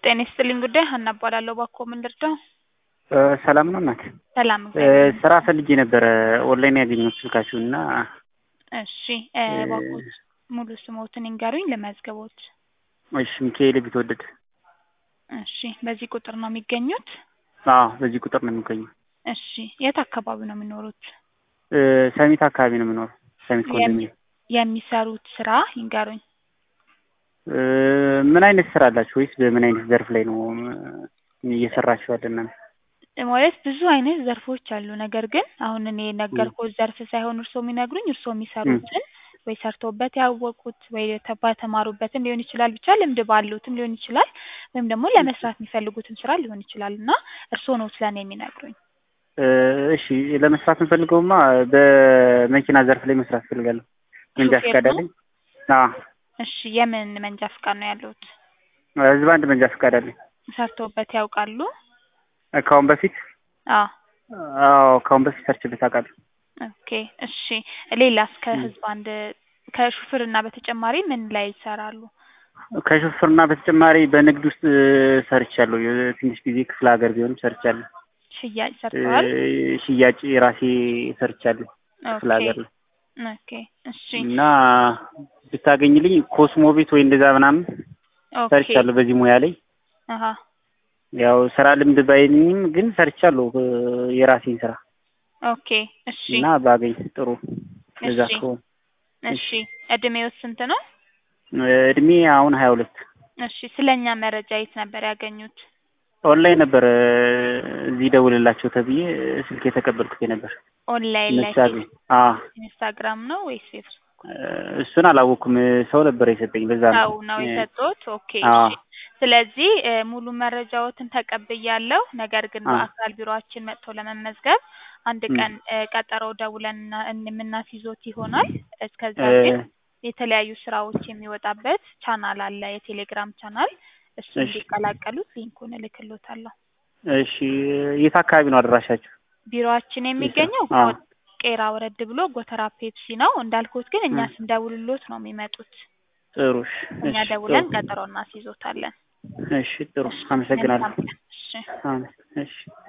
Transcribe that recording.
ጤና ይስጥልኝ ጉዳይ ሀና እባላለሁ። እባክዎ ምን ልርዳው? ሰላም ነው እናት? ሰላም እግዚአብሔር ስራ ፈልጌ ነበረ ኦንላይን ያገኘሁት ስልካችሁን እና እሺ እባክዎት ሙሉ ስሞትን ይንገሩኝ ልመዝግቦት። እሺ ሚካኤል ቢትወደድ። እሺ በዚህ ቁጥር ነው የሚገኙት? አዎ በዚህ ቁጥር ነው የሚገኘው። እሺ የት አካባቢ ነው የሚኖሩት? ሰሚት አካባቢ ነው የምኖረው። ሰሚት ኮንዶሚኒየም። የሚሰሩት ስራ ይንገሩኝ። ምን አይነት ስራ አላችሁ ወይስ በምን አይነት ዘርፍ ላይ ነው እየሰራችሁ ያለ እናንተ? ማለት ብዙ አይነት ዘርፎች አሉ። ነገር ግን አሁን እኔ የነገርኩት ዘርፍ ሳይሆን እርስዎ የሚነግሩኝ እርስዎ የሚሰሩትን ወይ ሰርተውበት ያወቁት ወይ በተማሩበትም ሊሆን ይችላል ብቻ ልምድ ባሉትም ሊሆን ይችላል ወይም ደግሞ ለመስራት የሚፈልጉትን ስራ ሊሆን ይችላል እና እርስዎ ነው ስለኔ የሚነግሩኝ። እሺ ለመስራት የምፈልገውማ በመኪና ዘርፍ ላይ መስራት እፈልጋለሁ። መንጃ ሹፌር ፈቃድ ነው? አለኝ። አዎ እሺ የምን መንጃ ፍቃድ ነው ያለዎት? ህዝብ አንድ መንጃ ፈቃድ አለኝ። ሰርተውበት ያውቃሉ? ከአሁን በፊት አዎ አዎ ከአሁን በፊት ሰርችበት አውቃለሁ። ኦኬ እሺ ሌላስ ከህዝብ አንድ ከሹፍርና በተጨማሪ ምን ላይ ይሰራሉ? ከሹፍርና በተጨማሪ በንግድ ውስጥ ሰርቻለሁ። ትንሽ ጊዜ ክፍለ ሀገር ቢሆንም ሰርቻለሁ። ሽያጭ ሰርተዋል? ሽያጭ ራሴ ሰርቻለሁ ክፍለ ኦኬ ሀገር ላይ ኦኬ እሺ እና ብታገኝልኝ ኮስሞ ቤት ወይ እንደዛ ምናምን ኦኬ ሰርቻለሁ በዚህ ሙያ ላይ አሀ ያው ስራ ልምድ ባይልኝም ግን ሰርቻለሁ የራሴን ስራ ኦኬ እሺ እና ባገኝ ጥሩ ለዛ እሺ ከሆነ እሺ እድሜው ስንት ነው? እድሜ አሁን ሀያ ሁለት እሺ ስለኛ መረጃ የት ነበር ያገኙት? ኦንላይን ነበር እዚህ ደውልላቸው ተብዬ ስልክ የተቀበልኩት ነበር። ኦንላይን ላይ ምሳሌ አዎ ኢንስታግራም ነው ወይስ ፌስቡክ? እሱን አላወኩም። ሰው ነበር የሰጠኝ በዛ ነው። ሰው ነው የሰጡት? ኦኬ አዎ እሺ ስለዚህ እ ሙሉ መረጃዎትን ተቀብያለሁ። ነገር ግን አዎ በአካል ቢሮአችን መጥቶ ለመመዝገብ አንድ እም ቀን እ ቀጠሮ ደውለን እና የምናስይዞት ይሆናል። እስከዛ እ ግን የተለያዩ ስራዎች የሚወጣበት ቻናል አለ፣ የቴሌግራም ቻናል። እሱን እሺ እንዲቀላቀሉት ሊንኩን እልክሎታለሁ። እሺ የት አካባቢ ነው አድራሻችሁ? ቢሮአችን የስራ የሚገኘው አዎ ጎ- ቄራ ወረድ ብሎ ጎተራ ፔፕሲ ነው። እንዳልኩት ግን እኛ እም ስንደውልሎት ነው የሚመጡት። ጥሩ እሺ እኛ እሺ ጥሩ ደውለን ቀጠሮ እናስይዞታለን። እሺ ጥሩ እሺ አመሰግናለሁ። መልካም ቀን። እሺ አሜን እሺ